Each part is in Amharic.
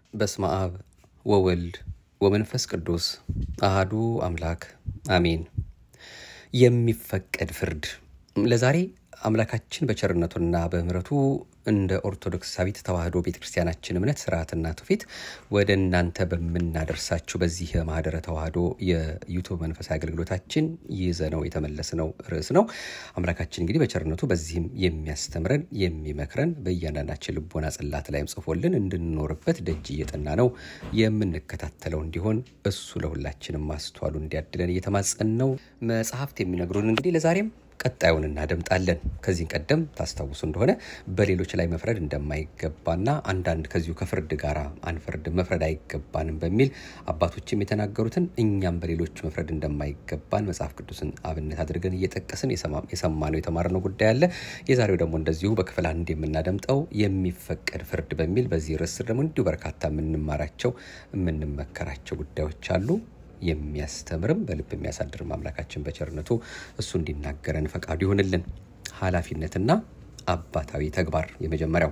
በስመ አብ ወወልድ ወመንፈስ ቅዱስ አሃዱ አምላክ አሜን። የሚፈቀድ ፍርድ ለዛሬ አምላካችን በቸርነቱና በምሕረቱ እንደ ኦርቶዶክሳዊት ተዋሕዶ ቤተ ክርስቲያናችን እምነት ስርዓትና ትውፊት ወደ እናንተ በምናደርሳችሁ በዚህ ማህደረ ተዋሕዶ የዩቱብ መንፈሳዊ አገልግሎታችን ይዘነው የተመለስነው ርዕስ ነው። አምላካችን እንግዲህ በቸርነቱ በዚህም የሚያስተምረን የሚመክረን በእያንዳንዳችን ልቦና ጽላት ላይም ጽፎልን እንድንኖርበት ደጅ እየጠና ነው የምንከታተለው እንዲሆን እሱ ለሁላችንም ማስተዋሉ እንዲያድለን እየተማጸን ነው። መጽሐፍት የሚነግሩን እንግዲህ ለዛሬም ቀጣዩን እናደምጣለን። ከዚህ ቀደም ታስታውሱ እንደሆነ በሌሎች ላይ መፍረድ እንደማይገባና አንዳንድ ከዚሁ ከፍርድ ጋር አንፈርድ መፍረድ አይገባንም በሚል አባቶችም የተናገሩትን እኛም በሌሎች መፍረድ እንደማይገባን መጽሐፍ ቅዱስን አብነት አድርገን እየጠቀስን የሰማነው የተማርነው ጉዳይ አለ። የዛሬው ደግሞ እንደዚሁ በክፍል አንድ የምናደምጠው የሚፈቀድ ፍርድ በሚል በዚህ ርዕስ ደግሞ እንዲሁ በርካታ የምንማራቸው የምንመከራቸው ጉዳዮች አሉ። የሚያስተምርም በልብ የሚያሳድርም አምላካችን በቸርነቱ እሱ እንዲናገረን ፈቃዱ ይሆንልን። ኃላፊነትና አባታዊ ተግባር የመጀመሪያው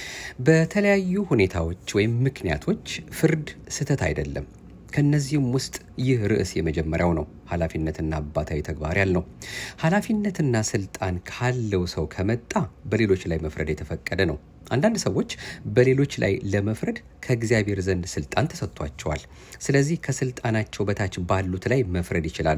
በተለያዩ ሁኔታዎች ወይም ምክንያቶች ፍርድ ስህተት አይደለም። ከነዚህም ውስጥ ይህ ርዕስ የመጀመሪያው ነው። ኃላፊነትና አባታዊ ተግባር ያልነው ኃላፊነትና ስልጣን ካለው ሰው ከመጣ በሌሎች ላይ መፍረድ የተፈቀደ ነው። አንዳንድ ሰዎች በሌሎች ላይ ለመፍረድ ከእግዚአብሔር ዘንድ ስልጣን ተሰጥቷቸዋል። ስለዚህ ከስልጣናቸው በታች ባሉት ላይ መፍረድ ይችላሉ።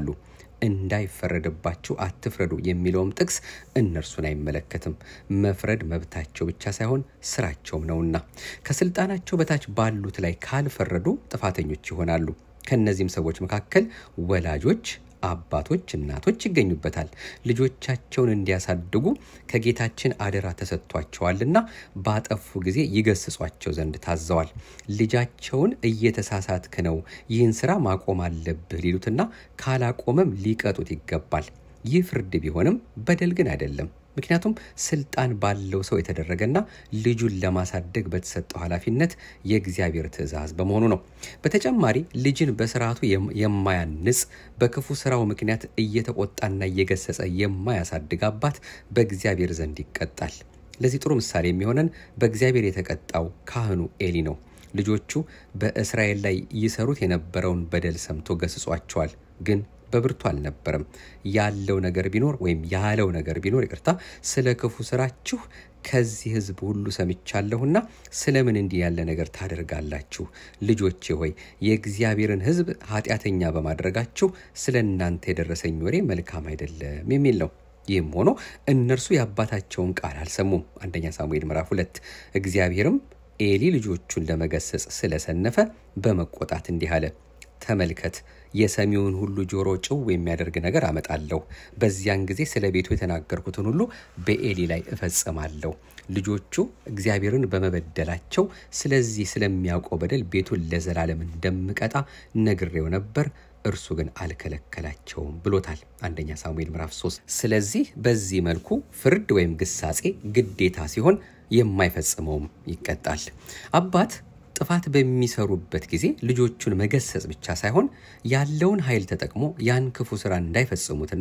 እንዳይፈረድባችሁ አትፍረዱ የሚለውም ጥቅስ እነርሱን አይመለከትም። መፍረድ መብታቸው ብቻ ሳይሆን ስራቸውም ነውና ከስልጣናቸው በታች ባሉት ላይ ካልፈረዱ ጥፋተኞች ይሆናሉ። ከእነዚህም ሰዎች መካከል ወላጆች አባቶች፣ እናቶች ይገኙበታል። ልጆቻቸውን እንዲያሳድጉ ከጌታችን አደራ ተሰጥቷቸዋልና ባጠፉ ጊዜ ይገስጿቸው ዘንድ ታዘዋል። ልጃቸውን እየተሳሳትክ ነው፣ ይህን ስራ ማቆም አለብህ ሊሉትና ካላቆመም ሊቀጡት ይገባል። ይህ ፍርድ ቢሆንም በደል ግን አይደለም። ምክንያቱም ስልጣን ባለው ሰው የተደረገና ልጁን ለማሳደግ በተሰጠው ኃላፊነት የእግዚአብሔር ትእዛዝ በመሆኑ ነው። በተጨማሪ ልጅን በስርዓቱ የማያንጽ በክፉ ስራው ምክንያት እየተቆጣና እየገሰጸ የማያሳድግ አባት በእግዚአብሔር ዘንድ ይቀጣል። ለዚህ ጥሩ ምሳሌ የሚሆነን በእግዚአብሔር የተቀጣው ካህኑ ኤሊ ነው። ልጆቹ በእስራኤል ላይ ይሰሩት የነበረውን በደል ሰምቶ ገስጿቸዋል ግን በብርቱ አልነበረም። ያለው ነገር ቢኖር ወይም ያለው ነገር ቢኖር ይቅርታ፣ ስለ ክፉ ስራችሁ ከዚህ ሕዝብ ሁሉ ሰምቻለሁና ስለምን እንዲህ ያለ ነገር ታደርጋላችሁ? ልጆቼ ሆይ የእግዚአብሔርን ሕዝብ ኃጢአተኛ በማድረጋችሁ ስለ እናንተ የደረሰኝ ወሬ መልካም አይደለም የሚል ነው። ይህም ሆኖ እነርሱ የአባታቸውን ቃል አልሰሙም። አንደኛ ሳሙኤል ምዕራፍ ሁለት እግዚአብሔርም ኤሊ ልጆቹን ለመገሰጽ ስለሰነፈ በመቆጣት እንዲህ አለ ተመልከት የሰሚውን ሁሉ ጆሮ ጭው የሚያደርግ ነገር አመጣለሁ። በዚያን ጊዜ ስለ ቤቱ የተናገርኩትን ሁሉ በኤሊ ላይ እፈጽማለሁ። ልጆቹ እግዚአብሔርን በመበደላቸው ስለዚህ ስለሚያውቀው በደል ቤቱን ለዘላለም እንደምቀጣ ነግሬው ነበር፣ እርሱ ግን አልከለከላቸውም ብሎታል። አንደኛ ሳሙኤል ምዕራፍ 3። ስለዚህ በዚህ መልኩ ፍርድ ወይም ግሳጼ ግዴታ ሲሆን የማይፈጽመውም ይቀጣል። አባት ጥፋት በሚሰሩበት ጊዜ ልጆቹን መገሰጽ ብቻ ሳይሆን ያለውን ኃይል ተጠቅሞ ያን ክፉ ስራ እንዳይፈጽሙትና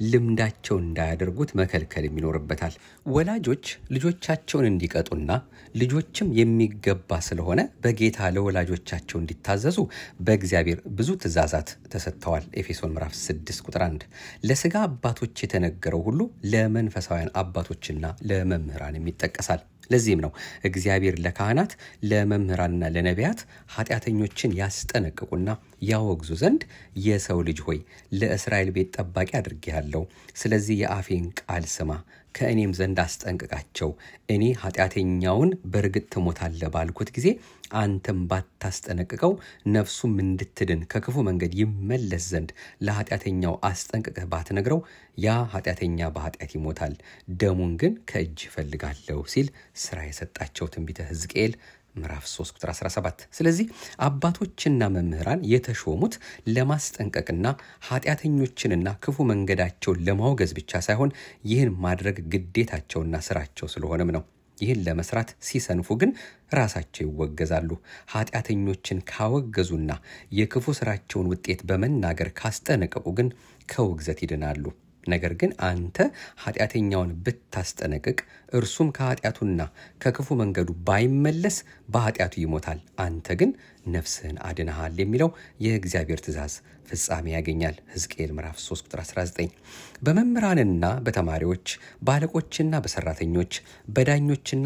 ልምዳቸው እንዳያደርጉት መከልከልም ይኖርበታል። ወላጆች ልጆቻቸውን እንዲቀጡና ልጆችም የሚገባ ስለሆነ በጌታ ለወላጆቻቸው እንዲታዘዙ በእግዚአብሔር ብዙ ትእዛዛት ተሰጥተዋል። ኤፌሶን ምዕራፍ 6 ቁጥር 1 ለስጋ አባቶች የተነገረው ሁሉ ለመንፈሳውያን አባቶችና ለመምህራንም ይጠቀሳል። ለዚህም ነው እግዚአብሔር ለካህናት ለመምህራንና ለነቢያት ኃጢአተኞችን ያስጠነቅቁና ያወግዙ ዘንድ የሰው ልጅ ሆይ ለእስራኤል ቤት ጠባቂ አድርጌሃለሁ። ስለዚህ የአፌን ቃል ስማ፣ ከእኔም ዘንድ አስጠንቅቃቸው። እኔ ኃጢአተኛውን በእርግጥ ትሞታለህ ባልኩት ጊዜ አንተም ባታስጠነቅቀው ነፍሱም እንድትድን ከክፉ መንገድ ይመለስ ዘንድ ለኃጢአተኛው አስጠንቅቀህ ባትነግረው ያ ኃጢአተኛ በኃጢአት ይሞታል፣ ደሙን ግን ከእጅ እፈልጋለሁ ሲል ስራ የሰጣቸው ትንቢተ ሕዝቅኤል ምዕራፍ 3 ቁጥር 17። ስለዚህ አባቶችና መምህራን የተሾሙት ለማስጠንቀቅና ኃጢአተኞችንና ክፉ መንገዳቸውን ለማውገዝ ብቻ ሳይሆን ይህን ማድረግ ግዴታቸውና ስራቸው ስለሆነም ነው። ይህን ለመስራት ሲሰንፉ ግን ራሳቸው ይወገዛሉ። ኃጢአተኞችን ካወገዙና የክፉ ስራቸውን ውጤት በመናገር ካስጠነቀቁ ግን ከውግዘት ይድናሉ። ነገር ግን አንተ ኃጢአተኛውን ብታስጠነቅቅ እርሱም ከኃጢአቱና ከክፉ መንገዱ ባይመለስ በኃጢአቱ ይሞታል፣ አንተ ግን ነፍስህን አድነሃል የሚለው የእግዚአብሔር ትእዛዝ ፍጻሜ ያገኛል። ሕዝቅኤል ምዕራፍ 3 ቁጥር 19። በመምህራንና በተማሪዎች በአለቆችና በሰራተኞች በዳኞችና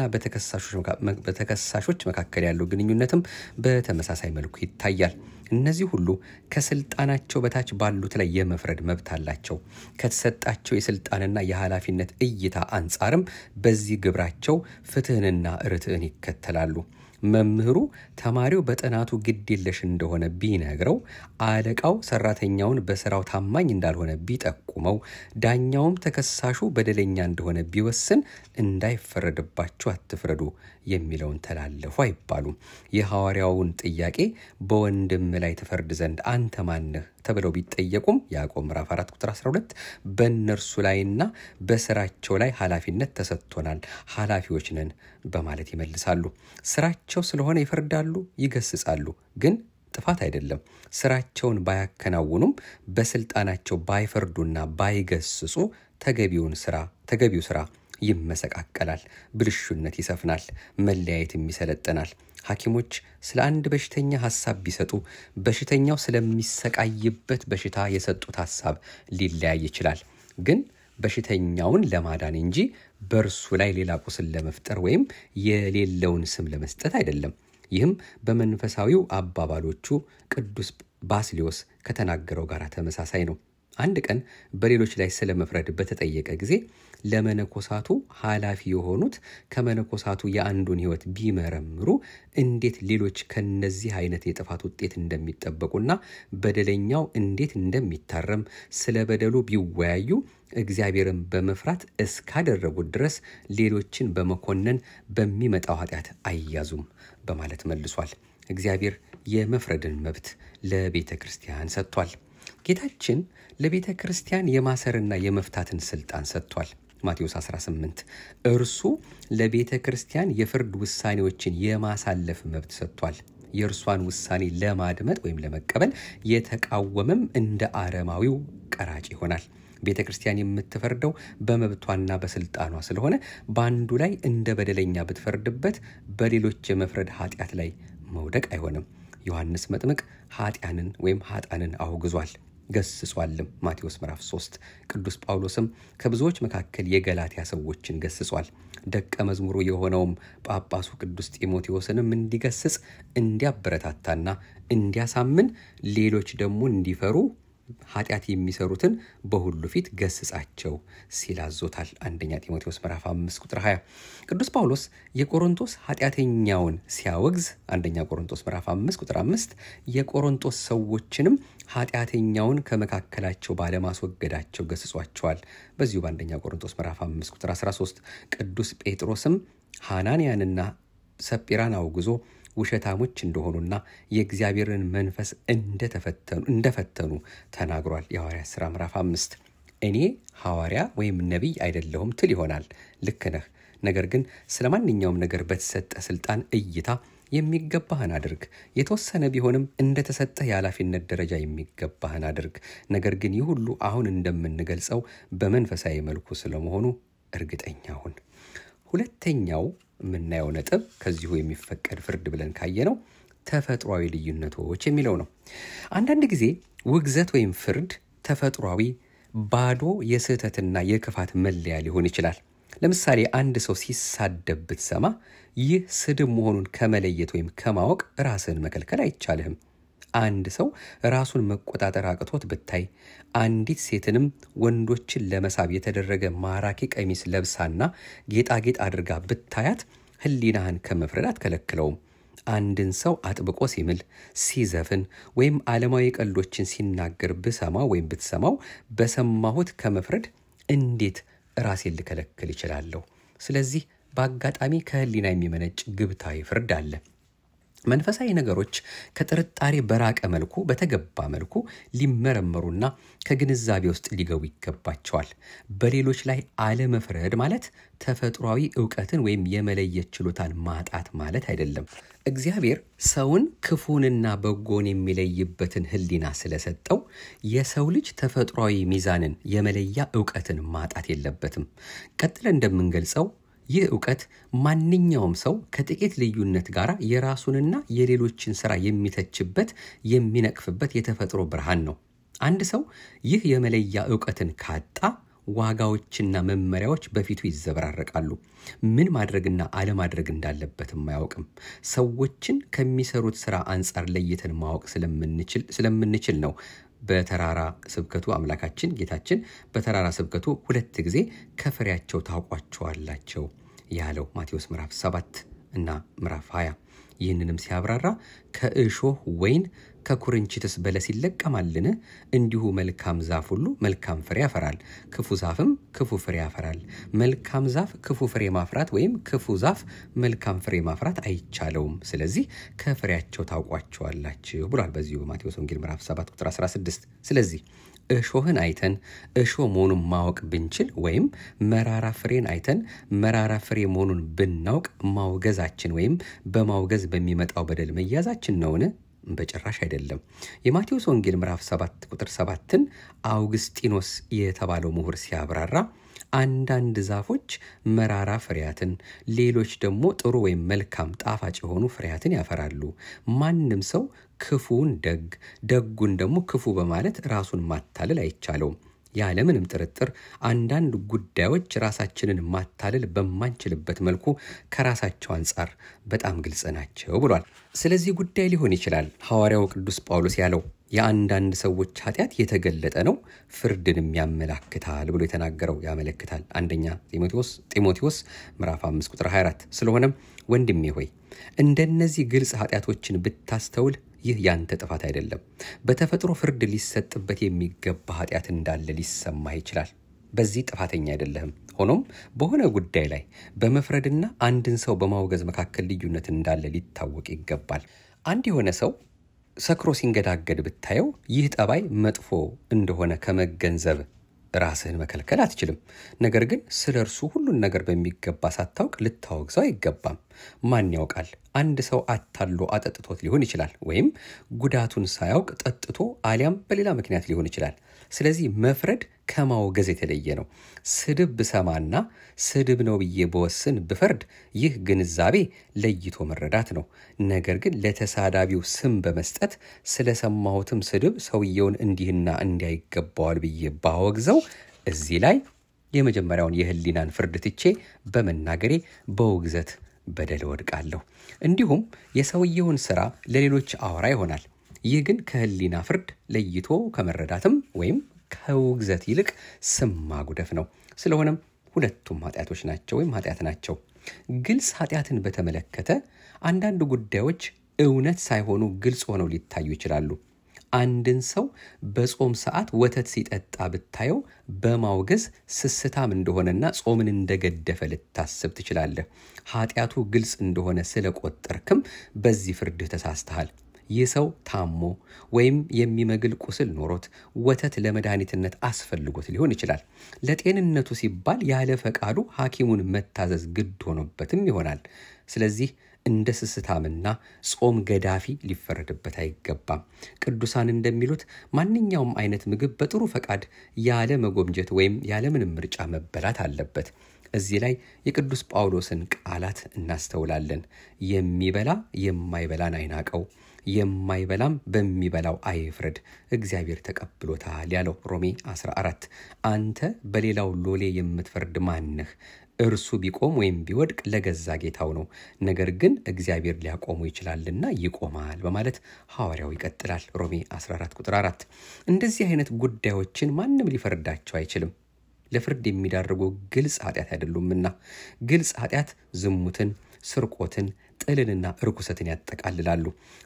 በተከሳሾች መካከል ያለው ግንኙነትም በተመሳሳይ መልኩ ይታያል። እነዚህ ሁሉ ከስልጣናቸው በታች ባሉት ላይ የመፍረድ መብት አላቸው። ከተሰጣቸው የስልጣንና የኃላፊነት እይታ አንጻርም በዚህ ግብራቸው ፍትህንና ርትዕን ይከተላሉ። መምህሩ ተማሪው በጥናቱ ግድ የለሽ እንደሆነ ቢነግረው፣ አለቃው ሰራተኛውን በስራው ታማኝ እንዳልሆነ ቢጠቁመው፣ ዳኛውም ተከሳሹ በደለኛ እንደሆነ ቢወስን እንዳይፈረድባችሁ አትፍረዱ የሚለውን ተላለፉ አይባሉም። የሐዋርያውን ጥያቄ በወንድም ላይ ትፈርድ ዘንድ አንተ ማነህ ተብለው ቢጠየቁም ያዕቆብ ምዕራፍ 4 ቁጥር 12 በእነርሱ ላይና በስራቸው ላይ ኃላፊነት ተሰጥቶናል፣ ኃላፊዎች ነን በማለት ይመልሳሉ። ስራቸው ስለሆነ ይፈርዳሉ፣ ይገስጻሉ። ግን ጥፋት አይደለም። ስራቸውን ባያከናውኑም በስልጣናቸው ባይፈርዱና ባይገስጹ ተገቢውን ስራ ተገቢው ስራ ይመሰቃቀላል፣ ብልሹነት ይሰፍናል፣ መለያየትም ይሰለጥናል። ሐኪሞች ስለ አንድ በሽተኛ ሐሳብ ቢሰጡ በሽተኛው ስለሚሰቃይበት በሽታ የሰጡት ሐሳብ ሊለያይ ይችላል። ግን በሽተኛውን ለማዳን እንጂ በእርሱ ላይ ሌላ ቁስል ለመፍጠር ወይም የሌለውን ስም ለመስጠት አይደለም። ይህም በመንፈሳዊው አባባሎቹ ቅዱስ ባስሊዮስ ከተናገረው ጋር ተመሳሳይ ነው። አንድ ቀን በሌሎች ላይ ስለ መፍረድ በተጠየቀ ጊዜ ለመነኮሳቱ ኃላፊ የሆኑት ከመነኮሳቱ የአንዱን ሕይወት ቢመረምሩ እንዴት ሌሎች ከነዚህ አይነት የጥፋት ውጤት እንደሚጠበቁና በደለኛው እንዴት እንደሚታረም ስለ በደሉ ቢወያዩ እግዚአብሔርን በመፍራት እስካደረጉት ድረስ ሌሎችን በመኮነን በሚመጣው ኃጢአት አይያዙም በማለት መልሷል። እግዚአብሔር የመፍረድን መብት ለቤተ ክርስቲያን ሰጥቷል። ጌታችን ለቤተ ክርስቲያን የማሰርና የመፍታትን ስልጣን ሰጥቷል። ማቴዎስ 18 እርሱ ለቤተ ክርስቲያን የፍርድ ውሳኔዎችን የማሳለፍ መብት ሰጥቷል። የእርሷን ውሳኔ ለማድመጥ ወይም ለመቀበል የተቃወመም እንደ አረማዊው ቀራጭ ይሆናል። ቤተ ክርስቲያን የምትፈርደው በመብቷና በስልጣኗ ስለሆነ በአንዱ ላይ እንደ በደለኛ ብትፈርድበት በሌሎች የመፍረድ ኃጢአት ላይ መውደቅ አይሆንም። ዮሐንስ መጥምቅ ኃጢያንን ወይም ኃጣንን አውግዟል ገስጿልም። ማቴዎስ ምዕራፍ 3 ቅዱስ ጳውሎስም ከብዙዎች መካከል የገላትያ ሰዎችን ገስጿል። ደቀ መዝሙሩ የሆነውም ጳጳሱ ቅዱስ ጢሞቴዎስንም እንዲገስጽ እንዲያበረታታና እንዲያሳምን ሌሎች ደግሞ እንዲፈሩ ኃጢአት የሚሰሩትን በሁሉ ፊት ገስጻቸው ሲል አዞታል። አንደኛ ጢሞቴዎስ ምዕራፍ 5 ቁጥር 20። ቅዱስ ጳውሎስ የቆሮንቶስ ኃጢአተኛውን ሲያወግዝ አንደኛ ቆሮንቶስ ምዕራፍ 5 ቁጥር 5 የቆሮንቶስ ሰዎችንም ኃጢአተኛውን ከመካከላቸው ባለማስወገዳቸው ገስጿቸዋል። በዚሁ በአንደኛ ቆሮንቶስ ምዕራፍ 5 ቁጥር 13 ቅዱስ ጴጥሮስም ሐናንያንና ሰጲራን አውግዞ ውሸታሞች እንደሆኑና የእግዚአብሔርን መንፈስ እንደፈተኑ ተናግሯል። የሐዋርያት ሥራ ምዕራፍ አምስት እኔ ሐዋርያ ወይም ነቢይ አይደለሁም ትል ይሆናል። ልክ ነህ። ነገር ግን ስለ ማንኛውም ነገር በተሰጠ ስልጣን እይታ የሚገባህን አድርግ። የተወሰነ ቢሆንም እንደተሰጠህ የኃላፊነት ደረጃ የሚገባህን አድርግ። ነገር ግን ይህ ሁሉ አሁን እንደምንገልጸው በመንፈሳዊ መልኩ ስለመሆኑ እርግጠኛ ሁን። ሁለተኛው የምናየው ነጥብ ከዚሁ የሚፈቀድ ፍርድ ብለን ካየነው ተፈጥሯዊ ልዩነቶች የሚለው ነው። አንዳንድ ጊዜ ውግዘት ወይም ፍርድ ተፈጥሯዊ ባዶ የስህተትና የክፋት መለያ ሊሆን ይችላል። ለምሳሌ አንድ ሰው ሲሳደብ ብትሰማ ይህ ስድብ መሆኑን ከመለየት ወይም ከማወቅ ራስህን መከልከል አይቻልህም። አንድ ሰው ራሱን መቆጣጠር አቅቶት ብታይ፣ አንዲት ሴትንም ወንዶችን ለመሳብ የተደረገ ማራኪ ቀሚስ ለብሳና ጌጣጌጥ አድርጋ ብታያት ሕሊናህን ከመፍረድ አትከለክለውም። አንድን ሰው አጥብቆ ሲምል፣ ሲዘፍን ወይም ዓለማዊ ቀልዶችን ሲናገር ብሰማው ወይም ብትሰማው በሰማሁት ከመፍረድ እንዴት ራሴን ልከለክል ይችላለሁ? ስለዚህ በአጋጣሚ ከሕሊና የሚመነጭ ግብታዊ ፍርድ አለ። መንፈሳዊ ነገሮች ከጥርጣሬ በራቀ መልኩ በተገባ መልኩ ሊመረመሩና ከግንዛቤ ውስጥ ሊገቡ ይገባቸዋል። በሌሎች ላይ አለመፍረድ ማለት ተፈጥሯዊ እውቀትን ወይም የመለየት ችሎታን ማጣት ማለት አይደለም። እግዚአብሔር ሰውን ክፉንና በጎን የሚለይበትን ሕሊና ስለሰጠው የሰው ልጅ ተፈጥሯዊ ሚዛንን የመለያ እውቀትን ማጣት የለበትም። ቀጥለን እንደምንገልጸው ይህ እውቀት ማንኛውም ሰው ከጥቂት ልዩነት ጋር የራሱንና የሌሎችን ሥራ የሚተችበት የሚነቅፍበት የተፈጥሮ ብርሃን ነው። አንድ ሰው ይህ የመለያ እውቀትን ካጣ ዋጋዎችና መመሪያዎች በፊቱ ይዘበራረቃሉ። ምን ማድረግና አለማድረግ እንዳለበትም አያውቅም። ሰዎችን ከሚሰሩት ስራ አንጻር ለይተን ማወቅ ስለምንችል ነው በተራራ ስብከቱ አምላካችን ጌታችን በተራራ ስብከቱ ሁለት ጊዜ ከፍሬያቸው ታውቋቸዋላቸው ያለው ማቴዎስ ምዕራፍ 7 እና ምዕራፍ 20። ይህንንም ሲያብራራ ከእሾህ ወይን ከኩርንችትስ በለስ ይለቀማልን? እንዲሁ መልካም ዛፍ ሁሉ መልካም ፍሬ ያፈራል፣ ክፉ ዛፍም ክፉ ፍሬ ያፈራል። መልካም ዛፍ ክፉ ፍሬ ማፍራት ወይም ክፉ ዛፍ መልካም ፍሬ ማፍራት አይቻለውም። ስለዚህ ከፍሬያቸው ታውቋቸዋላችሁ ብሏል በዚሁ በማቴዎስ ወንጌል ምዕራፍ 7 ቁጥር 16። ስለዚህ እሾህን አይተን እሾህ መሆኑን ማወቅ ብንችል ወይም መራራ ፍሬን አይተን መራራ ፍሬ መሆኑን ብናውቅ ማውገዛችን ወይም በማውገዝ በሚመጣው በደል መያዛችን ነውን? በጭራሽ አይደለም። የማቴዎስ ወንጌል ምዕራፍ 7 ቁጥር 7ን አውግስጢኖስ የተባለው ምሁር ሲያብራራ አንዳንድ ዛፎች መራራ ፍሬያትን፣ ሌሎች ደግሞ ጥሩ ወይም መልካም ጣፋጭ የሆኑ ፍሬያትን ያፈራሉ። ማንም ሰው ክፉውን ደግ ደጉን ደግሞ ክፉ በማለት ራሱን ማታለል አይቻለውም። ያለምንም ጥርጥር አንዳንድ ጉዳዮች ራሳችንን ማታለል በማንችልበት መልኩ ከራሳቸው አንጻር በጣም ግልጽ ናቸው ብሏል። ስለዚህ ጉዳይ ሊሆን ይችላል ሐዋርያው ቅዱስ ጳውሎስ ያለው የአንዳንድ ሰዎች ኃጢአት የተገለጠ ነው፣ ፍርድንም ያመላክታል ብሎ የተናገረው ያመለክታል። አንደኛ ጢሞቴዎስ ምዕራፍ 5 ቁጥር 24። ስለሆነም ወንድሜ ሆይ እንደነዚህ ግልጽ ኃጢአቶችን ብታስተውል ይህ ያንተ ጥፋት አይደለም። በተፈጥሮ ፍርድ ሊሰጥበት የሚገባ ኃጢአት እንዳለ ሊሰማህ ይችላል። በዚህ ጥፋተኛ አይደለህም። ሆኖም በሆነ ጉዳይ ላይ በመፍረድና አንድን ሰው በማውገዝ መካከል ልዩነት እንዳለ ሊታወቅ ይገባል። አንድ የሆነ ሰው ሰክሮ ሲንገዳገድ ብታየው ይህ ጠባይ መጥፎ እንደሆነ ከመገንዘብ ራስህን መከልከል አትችልም። ነገር ግን ስለ እርሱ ሁሉን ነገር በሚገባ ሳታውቅ ልታወግዘው አይገባም። ማን ያውቃል? አንድ ሰው አታሎ አጠጥቶት ሊሆን ይችላል፣ ወይም ጉዳቱን ሳያውቅ ጠጥቶ አሊያም በሌላ ምክንያት ሊሆን ይችላል። ስለዚህ መፍረድ ከማውገዝ የተለየ ነው። ስድብ ብሰማና ስድብ ነው ብዬ በወስን ብፈርድ ይህ ግንዛቤ ለይቶ መረዳት ነው። ነገር ግን ለተሳዳቢው ስም በመስጠት ስለሰማሁትም ስድብ ሰውየውን እንዲህና እንዲያ ይገባዋል ብዬ ባወግዘው እዚህ ላይ የመጀመሪያውን የሕሊናን ፍርድ ትቼ በመናገሬ በውግዘት በደል እወድቃለሁ። እንዲሁም የሰውየውን ስራ ለሌሎች አወራ ይሆናል። ይህ ግን ከሕሊና ፍርድ ለይቶ ከመረዳትም ወይም ከውግዘት ይልቅ ስም ማጉደፍ ነው። ስለሆነም ሁለቱም ኃጢአቶች ናቸው ወይም ኃጢአት ናቸው። ግልጽ ኃጢአትን በተመለከተ አንዳንድ ጉዳዮች እውነት ሳይሆኑ ግልጽ ሆነው ሊታዩ ይችላሉ። አንድን ሰው በጾም ሰዓት ወተት ሲጠጣ ብታየው በማውገዝ ስስታም እንደሆነና ጾምን እንደገደፈ ልታስብ ትችላለህ። ኃጢአቱ ግልጽ እንደሆነ ስለቆጠርክም በዚህ ፍርድህ ተሳስተሃል። ይህ ሰው ታሞ ወይም የሚመግል ቁስል ኖሮት ወተት ለመድኃኒትነት አስፈልጎት ሊሆን ይችላል። ለጤንነቱ ሲባል ያለ ፈቃዱ ሐኪሙን መታዘዝ ግድ ሆኖበትም ይሆናል። ስለዚህ እንደ ስስታምና ጾም ገዳፊ ሊፈረድበት አይገባም። ቅዱሳን እንደሚሉት ማንኛውም አይነት ምግብ በጥሩ ፈቃድ ያለ መጎምጀት ወይም ያለምንም ምርጫ መበላት አለበት። እዚህ ላይ የቅዱስ ጳውሎስን ቃላት እናስተውላለን። የሚበላ የማይበላን አይናቀው፣ የማይበላም በሚበላው አይፍረድ፣ እግዚአብሔር ተቀብሎታል ያለው ሮሜ 14። አንተ በሌላው ሎሌ የምትፈርድ ማንህ? እርሱ ቢቆም ወይም ቢወድቅ ለገዛ ጌታው ነው። ነገር ግን እግዚአብሔር ሊያቆሙ ይችላልና ይቆማል በማለት ሐዋርያው ይቀጥላል። ሮሜ 14 ቁጥር 4። እንደዚህ አይነት ጉዳዮችን ማንም ሊፈርዳቸው አይችልም። ለፍርድ የሚዳርጉ ግልጽ ኃጢአት አይደሉምና። ግልጽ ኃጢአት ዝሙትን፣ ስርቆትን፣ ጥልንና እርኩሰትን ያጠቃልላሉ።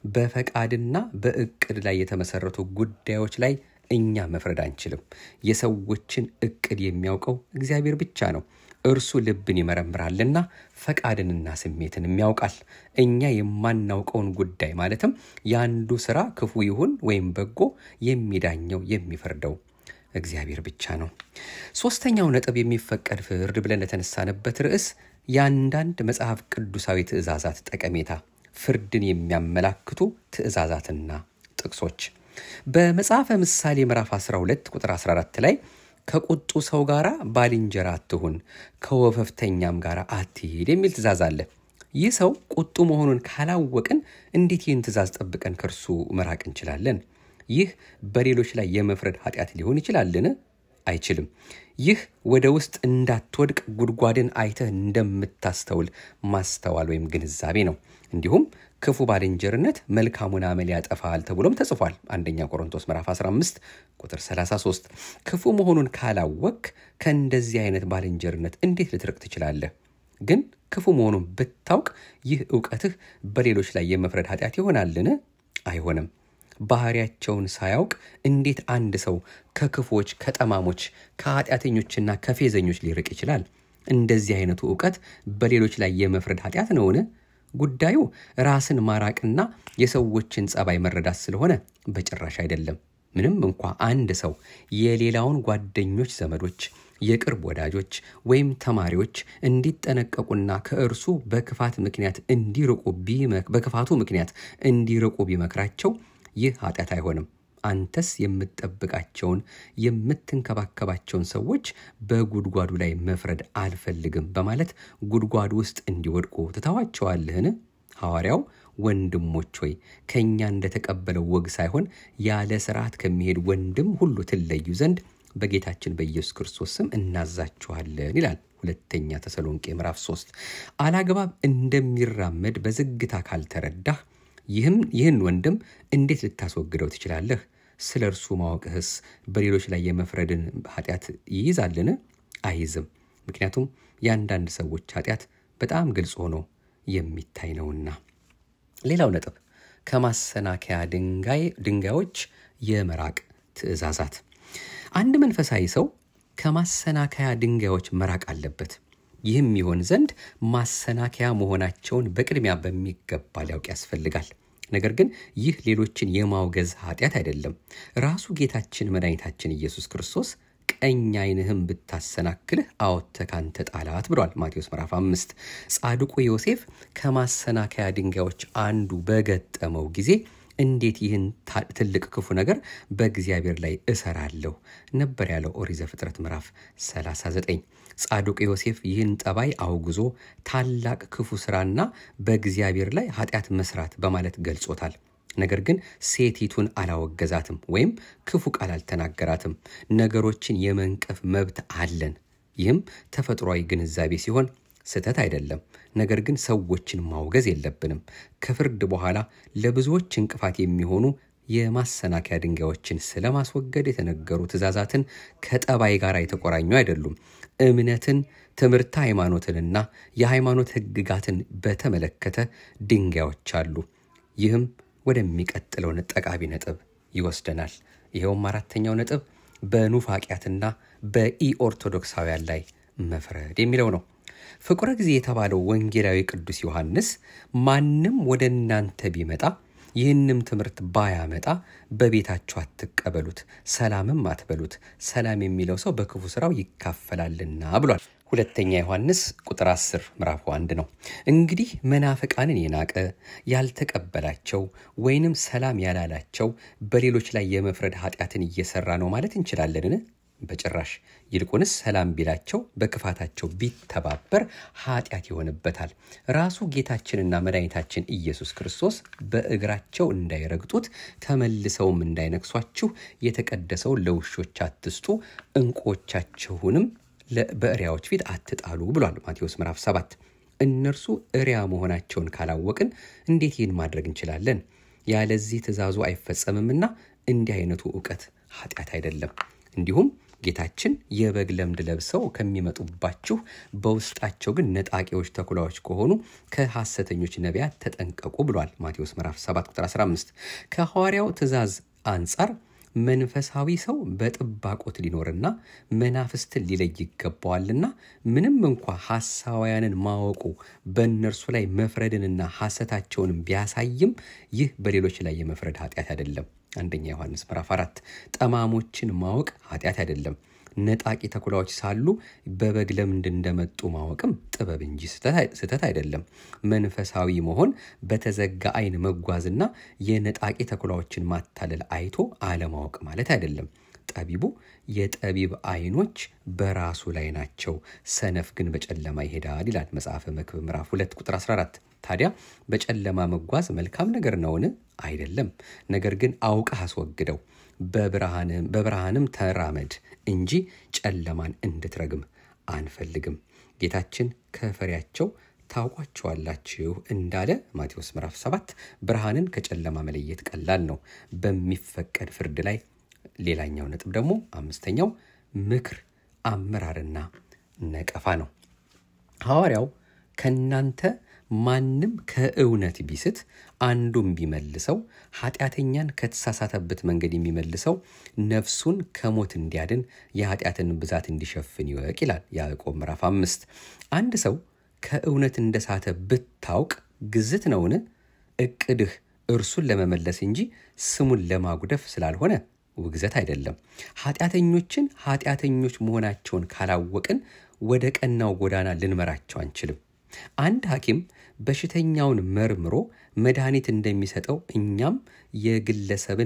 በፈቃድና በእቅድ ላይ የተመሰረቱ ጉዳዮች ላይ እኛ መፍረድ አንችልም። የሰዎችን እቅድ የሚያውቀው እግዚአብሔር ብቻ ነው። እርሱ ልብን ይመረምራልና ፈቃድንና ስሜትንም ያውቃል። እኛ የማናውቀውን ጉዳይ ማለትም የአንዱ ስራ ክፉ ይሁን ወይም በጎ የሚዳኘው የሚፈርደው እግዚአብሔር ብቻ ነው። ሶስተኛው ነጥብ የሚፈቀድ ፍርድ ብለን የተነሳንበት ርዕስ የአንዳንድ መጽሐፍ ቅዱሳዊ ትእዛዛት ጠቀሜታ፣ ፍርድን የሚያመላክቱ ትእዛዛትና ጥቅሶች በመጽሐፈ ምሳሌ ምዕራፍ 12 ቁጥር 14 ላይ ከቁጡ ሰው ጋር ባልንጀራ አትሁን፣ ከወፈፍተኛም ጋር አትሄድ የሚል ትእዛዝ አለ። ይህ ሰው ቁጡ መሆኑን ካላወቅን እንዴት ይህን ትእዛዝ ጠብቀን ከእርሱ መራቅ እንችላለን? ይህ በሌሎች ላይ የመፍረድ ኃጢአት ሊሆን ይችላልን? አይችልም። ይህ ወደ ውስጥ እንዳትወድቅ ጉድጓድን አይተህ እንደምታስተውል ማስተዋል ወይም ግንዛቤ ነው። እንዲሁም ክፉ ባልንጀርነት መልካሙን አመል ያጠፋል ተብሎም ተጽፏል። አንደኛ ቆሮንቶስ ምዕራፍ 15 ቁጥር 33። ክፉ መሆኑን ካላወቅ ከእንደዚህ አይነት ባልንጀርነት እንዴት ልትርቅ ትችላለህ? ግን ክፉ መሆኑን ብታውቅ ይህ እውቀትህ በሌሎች ላይ የመፍረድ ኃጢአት ይሆናልን? አይሆንም። ባህሪያቸውን ሳያውቅ እንዴት አንድ ሰው ከክፎች፣ ከጠማሞች፣ ከኃጢአተኞችና ከፌዘኞች ሊርቅ ይችላል? እንደዚህ አይነቱ እውቀት በሌሎች ላይ የመፍረድ ኃጢአት ነውን? ጉዳዩ ራስን ማራቅና የሰዎችን ጸባይ መረዳት ስለሆነ በጭራሽ አይደለም። ምንም እንኳ አንድ ሰው የሌላውን ጓደኞች፣ ዘመዶች፣ የቅርብ ወዳጆች ወይም ተማሪዎች እንዲጠነቀቁና ከእርሱ በክፋት ምክንያት እንዲርቁ በክፋቱ ምክንያት እንዲርቁ ቢመክራቸው ይህ ኃጢአት አይሆንም። አንተስ የምትጠብቃቸውን የምትንከባከባቸውን ሰዎች በጉድጓዱ ላይ መፍረድ አልፈልግም በማለት ጉድጓዱ ውስጥ እንዲወድቁ ትተዋቸዋለህን? ሐዋርያው ወንድሞች ሆይ ከእኛ እንደተቀበለው ወግ ሳይሆን ያለ ስርዓት ከሚሄድ ወንድም ሁሉ ትለዩ ዘንድ በጌታችን በኢየሱስ ክርስቶስ ስም እናዛችኋለን ይላል። ሁለተኛ ተሰሎንቄ ምዕራፍ 3 አላግባብ እንደሚራመድ በዝግታ ካልተረዳህ ይህም ይህን ወንድም እንዴት ልታስወግደው ትችላለህ? ስለ እርሱ ማወቅህስ በሌሎች ላይ የመፍረድን ኃጢአት ይይዛልን? አይይዝም። ምክንያቱም የአንዳንድ ሰዎች ኃጢአት በጣም ግልጽ ሆኖ የሚታይ ነውና። ሌላው ነጥብ ከማሰናከያ ድንጋዮች የመራቅ ትእዛዛት። አንድ መንፈሳዊ ሰው ከማሰናከያ ድንጋዮች መራቅ አለበት። ይህም ይሆን ዘንድ ማሰናከያ መሆናቸውን በቅድሚያ በሚገባ ሊያውቅ ያስፈልጋል። ነገር ግን ይህ ሌሎችን የማውገዝ ኃጢአት አይደለም። ራሱ ጌታችን መድኃኒታችን ኢየሱስ ክርስቶስ ቀኝ ዓይንህም ብታሰናክልህ አወጥተህ ካንተ ጣላት ብሏል። ማቴዎስ ምዕራፍ አምስት ጻድቁ ዮሴፍ ከማሰናከያ ድንጋዮች አንዱ በገጠመው ጊዜ እንዴት ይህን ትልቅ ክፉ ነገር በእግዚአብሔር ላይ እሰራለሁ ነበር ያለው ኦሪት ዘፍጥረት ምዕራፍ 39። ጻድቁ ዮሴፍ ይህን ጠባይ አውግዞ ታላቅ ክፉ ስራና በእግዚአብሔር ላይ ኃጢአት መስራት በማለት ገልጾታል። ነገር ግን ሴቲቱን አላወገዛትም ወይም ክፉ ቃል አልተናገራትም። ነገሮችን የመንቀፍ መብት አለን። ይህም ተፈጥሯዊ ግንዛቤ ሲሆን ስህተት አይደለም። ነገር ግን ሰዎችን ማውገዝ የለብንም። ከፍርድ በኋላ ለብዙዎች እንቅፋት የሚሆኑ የማሰናከያ ድንጋዮችን ስለማስወገድ የተነገሩ ትእዛዛትን ከጠባይ ጋር የተቆራኙ አይደሉም። እምነትን፣ ትምህርተ ሃይማኖትንና የሃይማኖት ሕግጋትን በተመለከተ ድንጋዮች አሉ። ይህም ወደሚቀጥለው ጠቃሚ ነጥብ ይወስደናል። ይኸውም አራተኛው ነጥብ በኑፋቂያትና በኢኦርቶዶክሳውያን ላይ መፍረድ የሚለው ነው። ፍቁረ ጊዜ የተባለው ወንጌላዊ ቅዱስ ዮሐንስ ማንም ወደ እናንተ ቢመጣ ይህንም ትምህርት ባያመጣ በቤታችሁ አትቀበሉት፣ ሰላምም አትበሉት፣ ሰላም የሚለው ሰው በክፉ ስራው ይካፈላልና ብሏል። ሁለተኛ ዮሐንስ ቁጥር 10 ምዕራፍ አንድ ነው። እንግዲህ መናፍቃንን የናቀ ያልተቀበላቸው ወይንም ሰላም ያላላቸው በሌሎች ላይ የመፍረድ ኃጢአትን እየሰራ ነው ማለት እንችላለንን? በጭራሽ። ይልቁንስ ሰላም ቢላቸው በክፋታቸው ቢተባበር ኃጢአት ይሆንበታል። ራሱ ጌታችንና መድኃኒታችን ኢየሱስ ክርስቶስ በእግራቸው እንዳይረግጡት ተመልሰውም እንዳይነክሷችሁ የተቀደሰውን ለውሾች አትስጡ፣ ዕንቁዎቻችሁንም በእሪያዎች ፊት አትጣሉ ብሏል ማቴዎስ ምዕራፍ 7። እነርሱ እሪያ መሆናቸውን ካላወቅን እንዴት ይህን ማድረግ እንችላለን? ያለዚህ ትእዛዙ አይፈጸምምና እንዲህ አይነቱ እውቀት ኃጢአት አይደለም። እንዲሁም ጌታችን የበግ ለምድ ለብሰው ከሚመጡባችሁ በውስጣቸው ግን ነጣቂዎች ተኩላዎች ከሆኑ ከሐሰተኞች ነቢያት ተጠንቀቁ ብሏል ማቴዎስ ምዕራፍ 7 ቁጥር 15። ከሐዋርያው ትእዛዝ አንጻር መንፈሳዊ ሰው በጥባቆት ሊኖርና መናፍስትን ሊለይ ይገባዋልና ምንም እንኳ ሐሳውያንን ማወቁ በእነርሱ ላይ መፍረድንና ሐሰታቸውንም ቢያሳይም ይህ በሌሎች ላይ የመፍረድ ኃጢአት አይደለም። አንደኛ ዮሐንስ ምዕራፍ አራት ጠማሞችን ማወቅ ኃጢአት አይደለም። ነጣቂ ተኩላዎች ሳሉ በበግ ለምድ እንደመጡ ማወቅም ጥበብ እንጂ ስህተት አይደለም። መንፈሳዊ መሆን በተዘጋ ዓይን መጓዝና የነጣቂ ተኩላዎችን ማታለል አይቶ አለማወቅ ማለት አይደለም። ጠቢቡ የጠቢብ ዓይኖች በራሱ ላይ ናቸው፣ ሰነፍ ግን በጨለማ ይሄዳል ይላል መጽሐፈ መክብብ ምዕራፍ 2 ቁጥር 14። ታዲያ በጨለማ መጓዝ መልካም ነገር ነውን? አይደለም። ነገር ግን አውቀህ አስወግደው፣ በብርሃንም ተራመድ እንጂ ጨለማን እንድትረግም አንፈልግም። ጌታችን ከፍሬያቸው ታውቋቸዋላችሁ እንዳለ ማቴዎስ ምዕራፍ 7 ብርሃንን ከጨለማ መለየት ቀላል ነው። በሚፈቀድ ፍርድ ላይ ሌላኛው ነጥብ ደግሞ አምስተኛው ምክር፣ አመራርና ነቀፋ ነው። ሐዋርያው ከእናንተ ማንም ከእውነት ቢስት አንዱም ቢመልሰው ኃጢአተኛን ከተሳሳተበት መንገድ የሚመልሰው ነፍሱን ከሞት እንዲያድን የኃጢአትን ብዛት እንዲሸፍን ይወቅ ይላል ያዕቆብ ምዕራፍ አምስት አንድ ሰው ከእውነት እንደሳተ ብታውቅ ግዝት ነውን? እቅድህ እርሱን ለመመለስ እንጂ ስሙን ለማጉደፍ ስላልሆነ ውግዘት አይደለም። ኃጢአተኞችን ኃጢአተኞች መሆናቸውን ካላወቅን ወደ ቀናው ጎዳና ልንመራቸው አንችልም። አንድ ሐኪም በሽተኛውን መርምሮ መድኃኒት እንደሚሰጠው እኛም የግለሰብን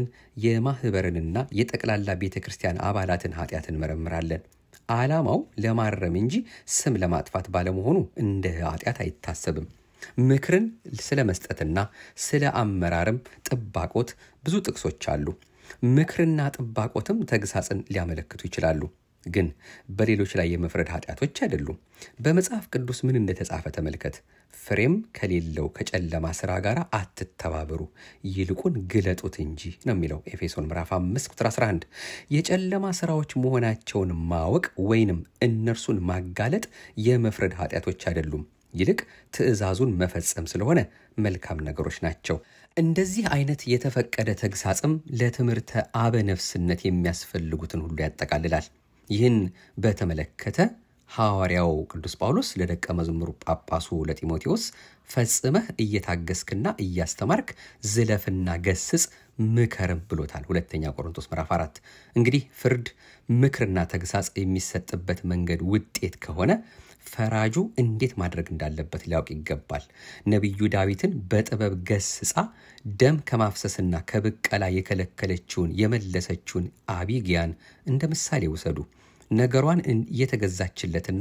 የማኅበርንና የጠቅላላ ቤተ ክርስቲያን አባላትን ኃጢአት እንመረምራለን። ዓላማው ለማረም እንጂ ስም ለማጥፋት ባለመሆኑ እንደ ኃጢአት አይታሰብም። ምክርን ስለ መስጠትና ስለ አመራርም ጥባቆት ብዙ ጥቅሶች አሉ። ምክርና ጥባቆትም ተግሳጽን ሊያመለክቱ ይችላሉ፣ ግን በሌሎች ላይ የመፍረድ ኃጢአቶች አይደሉም። በመጽሐፍ ቅዱስ ምን እንደተጻፈ ተመልከት። ፍሬም ከሌለው ከጨለማ ሥራ ጋር አትተባበሩ፣ ይልቁን ግለጡት እንጂ ነው የሚለው ኤፌሶን ምዕራፍ 5 ቁጥር 11። የጨለማ ሥራዎች መሆናቸውን ማወቅ ወይንም እነርሱን ማጋለጥ የመፍረድ ኃጢአቶች አይደሉም። ይልቅ ትእዛዙን መፈጸም ስለሆነ መልካም ነገሮች ናቸው። እንደዚህ አይነት የተፈቀደ ተግሳጽም ለትምህርተ አበነፍስነት የሚያስፈልጉትን ሁሉ ያጠቃልላል። ይህን በተመለከተ ሐዋርያው ቅዱስ ጳውሎስ ለደቀ መዝሙሩ ጳጳሱ ለጢሞቴዎስ ፈጽመህ እየታገስክና እያስተማርክ ዝለፍና ገስጽ ምከርም ብሎታል። ሁለተኛ ቆሮንቶስ ምዕራፍ አራት እንግዲህ ፍርድ፣ ምክርና ተግሳጽ የሚሰጥበት መንገድ ውጤት ከሆነ ፈራጁ እንዴት ማድረግ እንዳለበት ሊያውቅ ይገባል። ነቢዩ ዳዊትን በጥበብ ገስጻ ደም ከማፍሰስና ከብቀላ የከለከለችውን የመለሰችውን አቢግያን እንደ ምሳሌ ውሰዱ። ነገሯን እየተገዛችለትና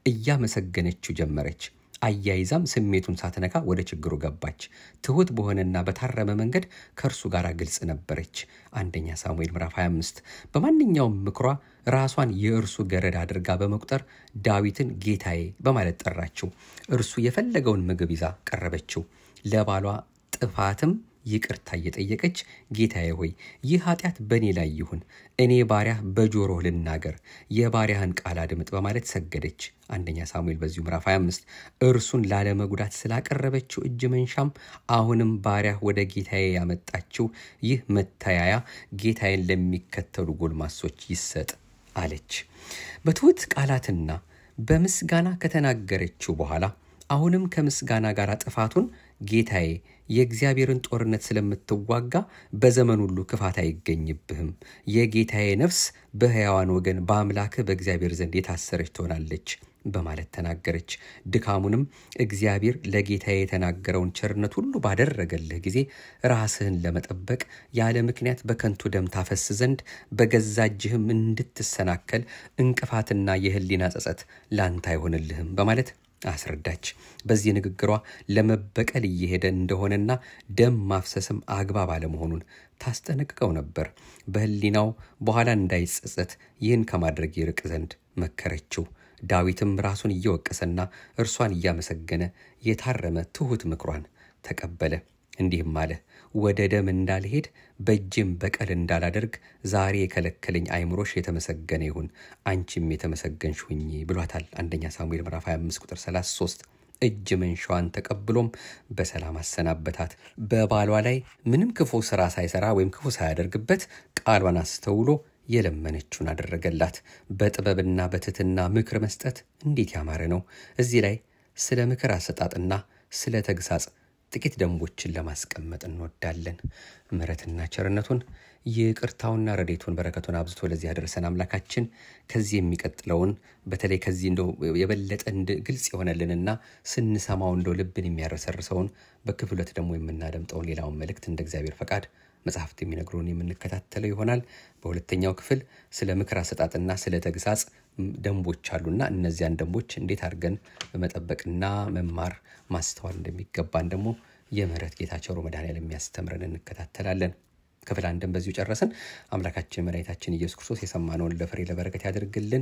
እያመሰገነችው ጀመረች። አያይዛም ስሜቱን ሳትነካ ወደ ችግሩ ገባች። ትሑት በሆነና በታረመ መንገድ ከእርሱ ጋር ግልጽ ነበረች። አንደኛ ሳሙኤል ምዕራፍ 25 በማንኛውም ምክሯ ራሷን የእርሱ ገረድ አድርጋ በመቁጠር ዳዊትን ጌታዬ በማለት ጠራችው። እርሱ የፈለገውን ምግብ ይዛ ቀረበችው። ለባሏ ጥፋትም ይቅርታ እየጠየቀች ጌታዬ ሆይ ይህ ኃጢአት በእኔ ላይ ይሁን፣ እኔ ባሪያህ በጆሮህ ልናገር፣ የባሪያህን ቃል አድምጥ በማለት ሰገደች። አንደኛ ሳሙኤል በዚሁ ምዕራፍ 25 እርሱን ላለመጉዳት ስላቀረበችው እጅ መንሻም አሁንም ባሪያህ ወደ ጌታዬ ያመጣችው ይህ መተያያ ጌታዬን ለሚከተሉ ጎልማሶች ይሰጥ አለች። በትሑት ቃላትና በምስጋና ከተናገረችው በኋላ አሁንም ከምስጋና ጋር ጥፋቱን ጌታዬ የእግዚአብሔርን ጦርነት ስለምትዋጋ በዘመን ሁሉ ክፋት አይገኝብህም፣ የጌታዬ ነፍስ በሕያዋን ወገን በአምላክህ በእግዚአብሔር ዘንድ የታሰረች ትሆናለች በማለት ተናገረች። ድካሙንም እግዚአብሔር ለጌታዬ የተናገረውን ቸርነት ሁሉ ባደረገልህ ጊዜ ራስህን ለመጠበቅ ያለ ምክንያት በከንቱ ደም ታፈስ ዘንድ በገዛ እጅህም እንድትሰናከል እንቅፋትና የሕሊና ጸጸት ላንተ አይሆንልህም በማለት አስረዳች። በዚህ ንግግሯ ለመበቀል እየሄደ እንደሆነና ደም ማፍሰስም አግባብ አለመሆኑን ታስጠነቅቀው ነበር። በሕሊናው በኋላ እንዳይጸጸት ይህን ከማድረግ ይርቅ ዘንድ መከረችው። ዳዊትም ራሱን እየወቀሰና እርሷን እያመሰገነ የታረመ ትሑት ምክሯን ተቀበለ። እንዲህም አለ፣ ወደ ደም እንዳልሄድ በእጅም በቀል እንዳላደርግ ዛሬ የከለከለኝ አይምሮሽ የተመሰገነ ይሁን፣ አንቺም የተመሰገንሽ ሁኚ ብሏታል። አንደኛ ሳሙኤል ምዕራፍ 25 ቁጥር 33 እጅ መንሻዋን ተቀብሎም በሰላም አሰናበታት። በባሏ ላይ ምንም ክፉ ስራ ሳይሰራ ወይም ክፉ ሳያደርግበት ቃሏን አስተውሎ የለመነችውን አደረገላት። በጥበብና በትህትና ምክር መስጠት እንዴት ያማረ ነው! እዚህ ላይ ስለ ምክር አሰጣጥና ስለ ተግሳጽ ጥቂት ደንቦችን ለማስቀመጥ እንወዳለን። ምሕረትና ቸርነቱን ይቅርታውና ረዴቱን በረከቱን አብዝቶ ለዚህ ያደረሰን አምላካችን ከዚህ የሚቀጥለውን በተለይ ከዚህ እንደው የበለጠ ግልጽ የሆነልንና ስንሰማው እንደው ልብን የሚያረሰርሰውን በክፍል ሁለት ደግሞ የምናደምጠውን ሌላውን መልእክት እንደ እግዚአብሔር ፈቃድ መጽሐፍት የሚነግሩን የምንከታተለው ይሆናል። በሁለተኛው ክፍል ስለ ምክር አሰጣጥና ስለ ተግሳጽ ደንቦች አሉና እነዚያን ደንቦች እንዴት አድርገን መጠበቅና መማር ማስተዋል እንደሚገባን ደግሞ የምህረት ጌታ ቸሩ መድኃኔዓለም የሚያስተምረን እንከታተላለን። ክፍል አንድን በዚሁ ጨረስን። አምላካችን መድኃኒታችን ኢየሱስ ክርስቶስ የሰማነውን ለፍሬ ለበረከት ያደርግልን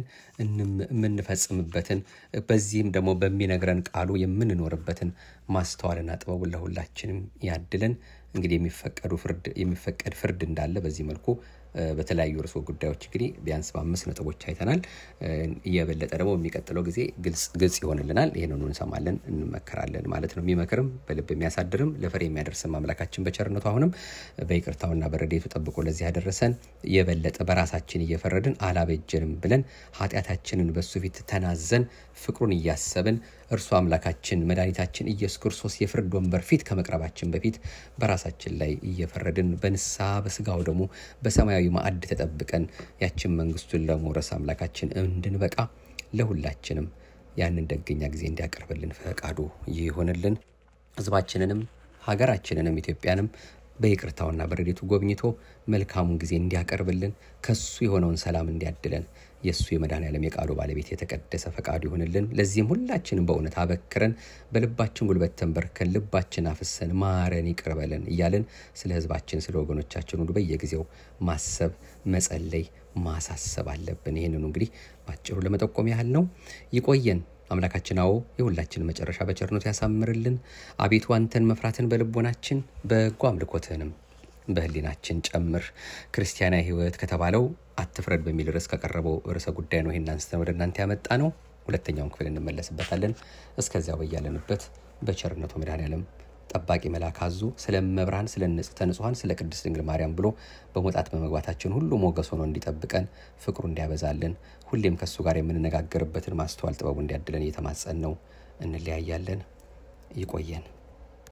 የምንፈጽምበትን በዚህም ደግሞ በሚነግረን ቃሉ የምንኖርበትን ማስተዋልና ጥበቡን ለሁላችንም ያድለን። እንግዲህ የሚፈቀዱ ፍርድ የሚፈቀድ ፍርድ እንዳለ በዚህ መልኩ በተለያዩ ርዕሰ ጉዳዮች እንግዲህ ቢያንስ በአምስት ነጥቦች አይተናል። እየበለጠ ደግሞ የሚቀጥለው ጊዜ ግልጽ ይሆንልናል። ይህንኑ እንሰማለን፣ እንመከራለን ማለት ነው። የሚመክርም በልብ የሚያሳድርም ለፍሬ የሚያደርስም አምላካችን በቸርነቱ አሁንም በይቅርታውና በረዴቱ ጠብቆ ለዚህ ያደረሰን የበለጠ በራሳችን እየፈረድን አላበጀንም ብለን ኃጢአታችንን በሱ ፊት ተናዘን ፍቅሩን እያሰብን እርሱ አምላካችን መድኃኒታችን ኢየሱስ ክርስቶስ የፍርድ ወንበር ፊት ከመቅረባችን በፊት በራሳችን ላይ እየፈረድን በንስሐ በስጋው ደግሞ በሰማያዊ ማዕድ ተጠብቀን ያችን መንግስቱን ለመውረስ አምላካችን እንድንበቃ ለሁላችንም ያንን ደገኛ ጊዜ እንዲያቀርብልን ፈቃዱ ይሆንልን። ህዝባችንንም ሀገራችንንም ኢትዮጵያንም በይቅርታውና በረዴቱ ጎብኝቶ መልካሙን ጊዜ እንዲያቀርብልን ከሱ የሆነውን ሰላም እንዲያድለን የእሱ የመድኃኔዓለም የቃሉ ባለቤት የተቀደሰ ፈቃዱ ይሆንልን። ለዚህም ሁላችንም በእውነት አበክረን በልባችን ጉልበት ተንበርከን ልባችን አፍሰን ማረን፣ ይቅር በለን እያለን ስለ ህዝባችን ስለ ወገኖቻችን ሁሉ በየጊዜው ማሰብ፣ መጸለይ፣ ማሳሰብ አለብን። ይህንኑ እንግዲህ ባጭሩ ለመጠቆም ያህል ነው። ይቆየን። አምላካችን አዎ የሁላችን መጨረሻ በቸርነቱ ያሳምርልን። አቤቱ አንተን መፍራትን በልቦናችን በጎ አምልኮትህንም በህሊናችን ጨምር። ክርስቲያናዊ ህይወት ከተባለው አትፍረድ በሚል ርዕስ ከቀረበው ርዕሰ ጉዳይ ነው ይህን አንስተን ወደ እናንተ ያመጣ ነው። ሁለተኛውን ክፍል እንመለስበታለን። እስከዚያው በያለንበት በቸርነቱ መድኃኔዓለም ጠባቂ መልአክ አዞ ስለ መብርሃን ስለ ንጽሕተ ንጹሐን ስለ ቅድስት ድንግል ማርያም ብሎ በመውጣት በመግባታችን ሁሉ ሞገስ ሆኖ እንዲጠብቀን ፍቅሩ እንዲያበዛልን ሁሌም ከእሱ ጋር የምንነጋገርበትን ማስተዋል ጥበቡ እንዲያድለን እየተማጸን ነው። እንለያያለን። ይቆየን።